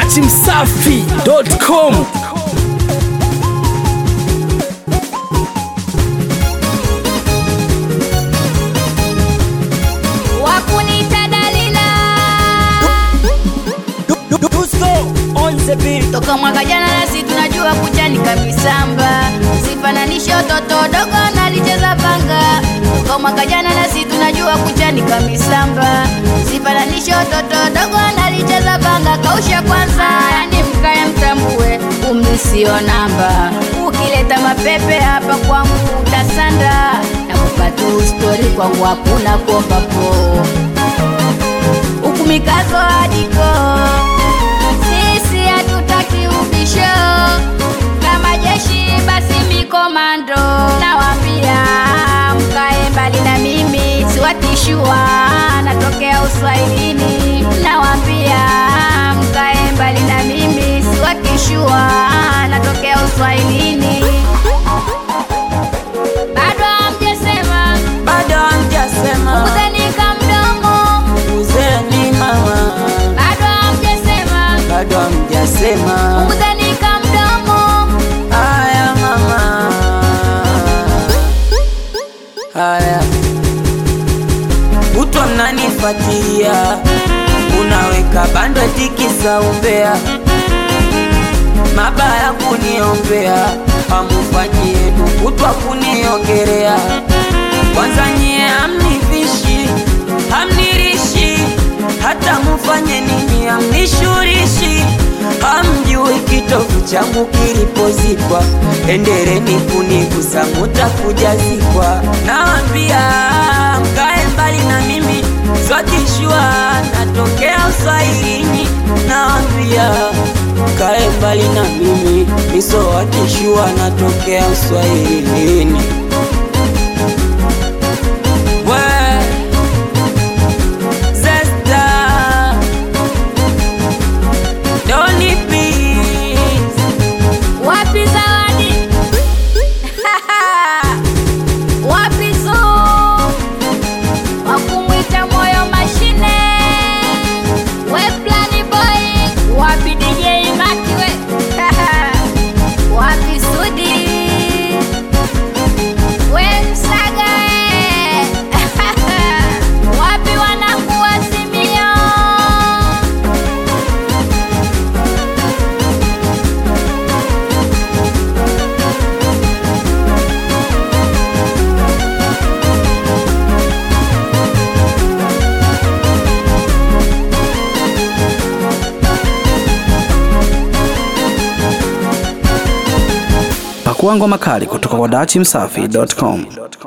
dachimsafi.com wakunita dalila toka mwaka jana nasi tunajua kuchanika misamba sifananishe watoto dogo nalicheza panga toka mwaka jana nasi tunajua kuchanika misamba sifananishe watoto dogo nalicheza panga kausha kwanza yani mkaye mtambue umri sio namba ukileta mapepe hapa kwangu utasanda na kupatu stori kwangu hakuna kuombapo huku mikazo adiko sisi hatutaki ubisho kama jeshi basi mikomando nawambia mkae mbali na mimi siwatishua natokea uswahilini nawambia mkae mbali na mimi siwatishua natokea uswahilini bado hamjesema bado hamjasema kuzanika mdomo uzeni mama bado hamjesema bado hamjasema kuzanika mdomo haya mama haya kutwa mnanifuatilia unaweka bando tikisa umbea mabaya kuniombea hamufanyi yenu kutwa kuniongerea kwanza nyie hamnivishi hamnirishi hata mufanye nini hamnishurishi hamjui kitovu changu kilipozikwa endereni kunigusa mutakujazikwa nawambia mkae mbali na mimi swakishua natokea uswahilini nawambia mkae mbali na mimi misowakishua natokea uswahilini we zesta doni please wapi zawadi wapi zu wakumwita moyo mashine we plani boy wapi dj makiwe wapi sudi we msaga we wapi wanakuwa simio pakua ngoma kali kutoka kwa dachimsafi.com